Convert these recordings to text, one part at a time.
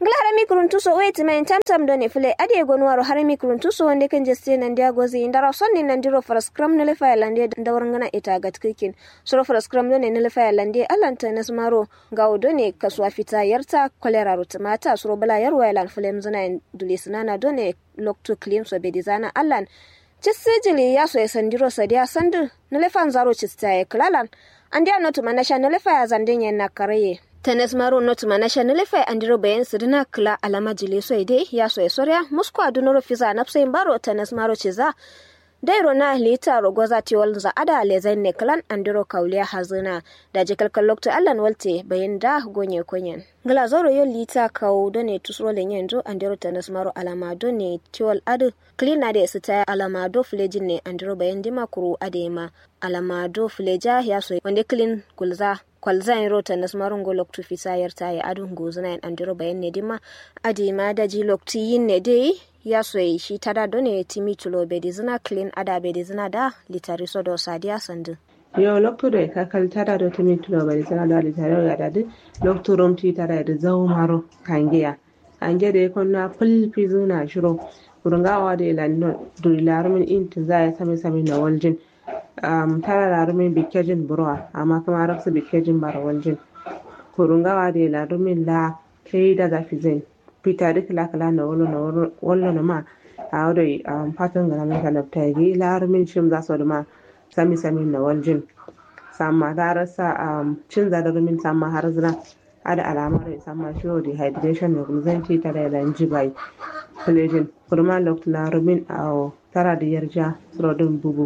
ngla harami kuruntuso wait men tamtam doni fule adi gonwaro harami kuruntuso wonde kan jeste nan dia gozi ndara sonni nan diro for scrum nele fa lande ndawar ngana ita gat kikin suro for scrum doni nele fa lande alanta nasmaro gawo doni kaswa fita yarta kolera rutumata suro bala yarwa lan fule mzuna dulisnana doni lokto clean so bedizana allan cisijili ya so ya sandiro sadiya sandu nele fan zaro cista ya klalan andia notu manasha nele fa ya zandin na karaye tenes maro not manasha nelefe andiro bayan sidina kla alama jile so ide ya so esoria musko adunoro fiza napse mbaro tenes maro chiza dairo na lita rogoza tiwol za ada lezen ne klan andiro kauliya hazina da jikal kalokto allan walte bayan da gonye konyen ngala zoro yo lita kau done tusro le nyendo andiro tenes maro alama done tiwol adu klina de sita alama do flejin ne andiro bayan dima kuru adema alama do fleja ya so wande klin kulza kwalzan rota nas marungo loktu fisayar ta ya adun gozuna yan andiro bayan ne dima adi ma da ji loktu yin ne dai ya soyi shi tada done timi tulo bedi zina clean ada bedi zina da litari sodo sadiya sandu yo loktu da ka kal tada do timi tulo bedi zina da litari ya da loktu rom ti tada da zau maro kangiya kange da kon na ful fizuna shiro kurungawa da ilan durilarumin intin za ya sami sami na waljin um, tara larumin bikejin burwa amma kuma rafsu bikejin barawal kurungawa da larumin la kai da zafi zai fita duk lakala na wolo na wolo na ma a wadda um, fatan ga namun talabta yi larumin shim za su ma sami sami na waljin samma ta rasa um, cin zadarumin samma har zina ada alamar ya samma shi dehydration da gulzanci tare da jibai filejin kurma lokta larumin a tara da yarja surodin bugu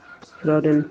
rodin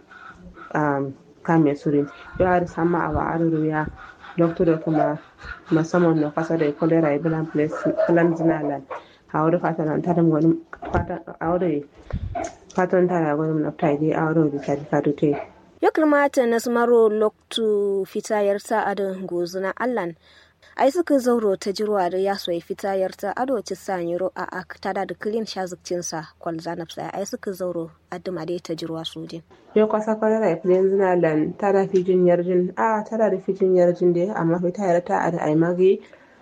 um, kame surin yo har sama awa aruru ya doctor da kuma musamman na kasa da cholera ya bilan plan zinalan a wadda fatan tarin wani fatan a wadda fatan tara wani na taide a wadda da tari kadute ya kamata na maro loktu fitayar ta adon gozuna allan ai suka zauro ta jirwa da ya soyi fitayar ta ado ci sanyiro a ak tada da kilin shazikcin sa kwal zanab sai ai suka zauro adduma da ta jirwa sojin yo kwasa kwala da filin zina lan tada fijin yarjin a tada da fijin yarjin da amma fitayar ta ada ai magi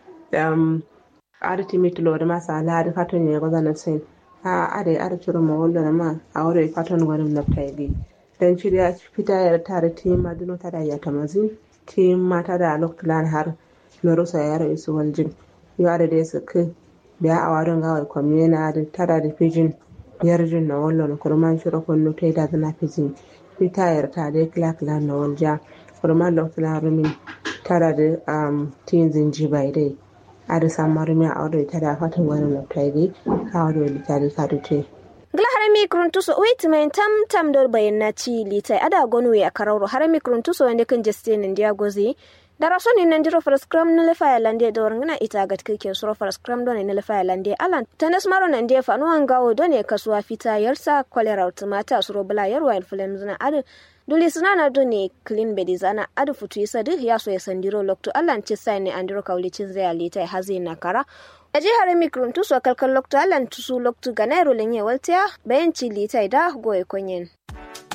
um ada timit lo da masa la da faton ne goza na sai a ada ada ciro ma wallo na ma a wore faton gwanin na tayi dan shirya fitayar ta da tima duno tada ya tamazin tima tada loklan har lorusa yaro isu waljin yare da su kai biya a warin gawai kwamina da tara da fijin yarjin na wallon kurman shiro kunnu ta da zana fijin fitayar ta da kila kila na walja kurman lokacin rumin tara da tin zinji bai dai a da samun rumin a wadda ta da fatan wani na taide a wadda litari ka dute. gila harami kuruntuso wait mai tam tam dor bayan na ci litai ada gonu ya kararo harami kuruntuso wanda kan justin india gozi dara soni nan diro fara scrum na lefa ya lande da warngana ita ga kike suro fara scrum don ne lefa ya lande alan tanas maro nan dia fa nuwan gawo don ne kasuwa fita yarsa kolera automata suro bala yarwa influence zina adu duli sunana don ne clean bedi zana adu futu isa du ya so ya sandiro lokto alan ci sai ne andiro kawli cin zai alita hazi na kara a jihar mikron tuso kalkal lokto alan tusu lokto ga nairo lenye waltiya bayan ci litai da goye konyen